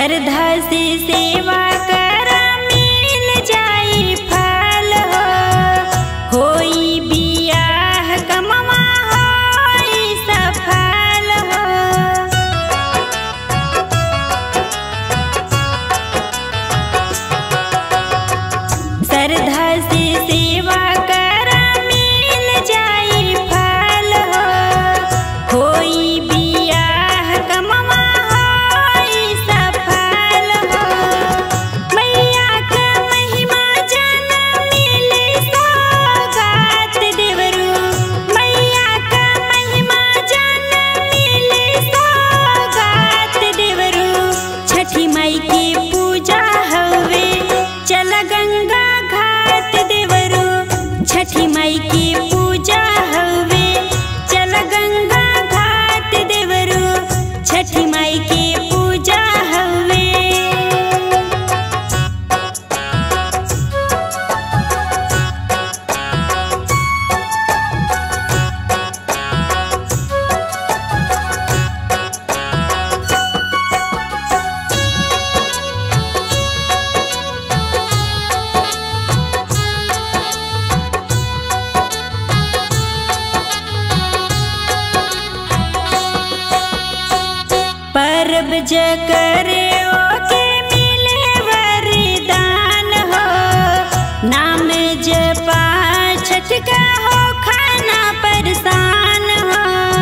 श्रद्धा से सेवा कर मिल जाई फल हो होई बियाह कमवा होई सफल हो श्रद्धा से सेवा कर मिल जाई फल हो होई बियाह कमवा होई सफल हो मैया का महिमा जन मिले सौगात देवरू मैया का महिमा जन मिले सौगात देवरू छठी माई की पूजा हवे चल गंगा घाट देवरू छठी माई की पूजा हवे चल गंगा घाट देवरू छठी माई की पूजा हवे परब ज करे ओके मिले वरदान हो नाम जपा छठ का हो खाना परसान हो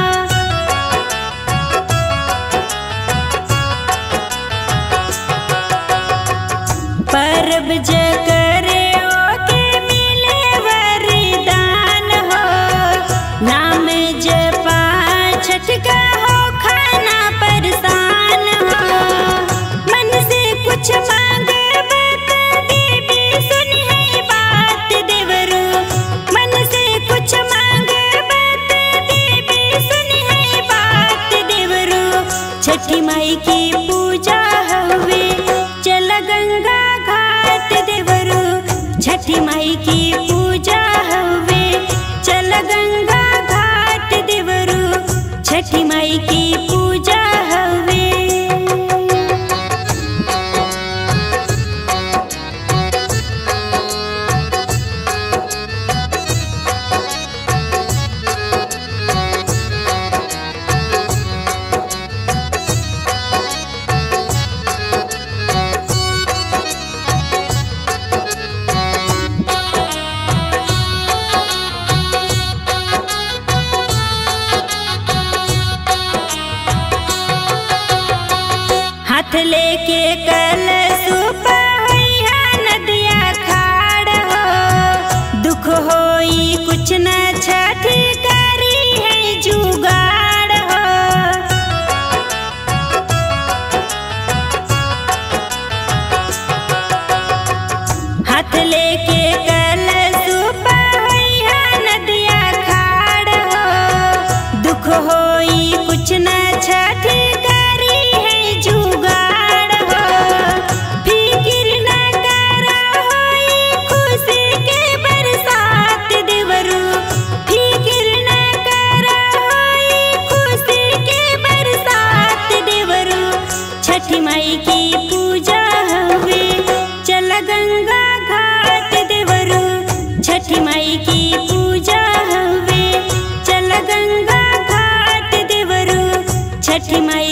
परब ज करे ओके मिले वरदान हो नाम जपा छठ का हो खाना परसान हो मन से कुछ मांगबत देवी सुनी है बात देवरू मन से कुछ मांगबत देवी सुनी है बात देवरू छठी माई की पूजा हवे चल गंगा घाट देवरू छठी माई की पूजा हवे चल गंगा घाट देवरू छठी माई की पूजा हवे हाथ लेके कल सुपहिया नदिया खाड़ हो दुख होई कुछ न छठी करी है जुगाड़ हो हाथ लेके कल सुपहिया नदिया खाड़ हो दुख होई कुछ न छठी करी है जुगाड़ हो फिकिर न कर होई खुशी के बरसात देवरू फिकिर न कर होई खुशी के बरसात देवरू छठी माई की पूजा हवे चल गंगा घाट देवरू छठी माई की पूजा हवे चल गंगा घाट देवरू छठी माई